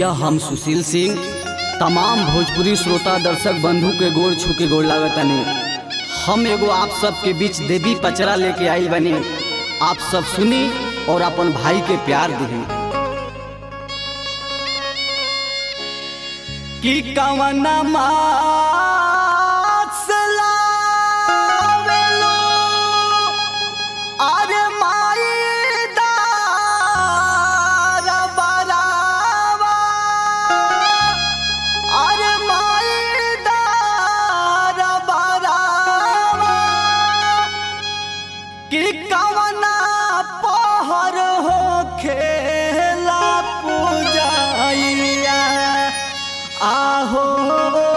भैया हम सुशील सिंह तमाम भोजपुरी श्रोता दर्शक बंधु के गोड़ छू के गोड़ लागतनी हम एगो आप सबके बीच देवी पचरा लेके आई बनी आप सब सुनी और अपन भाई के प्यार दी कि कवना अरे माई दार बरावा अरे माई दार बरावा कि कवना पहर हो खेला पूजाइया आहो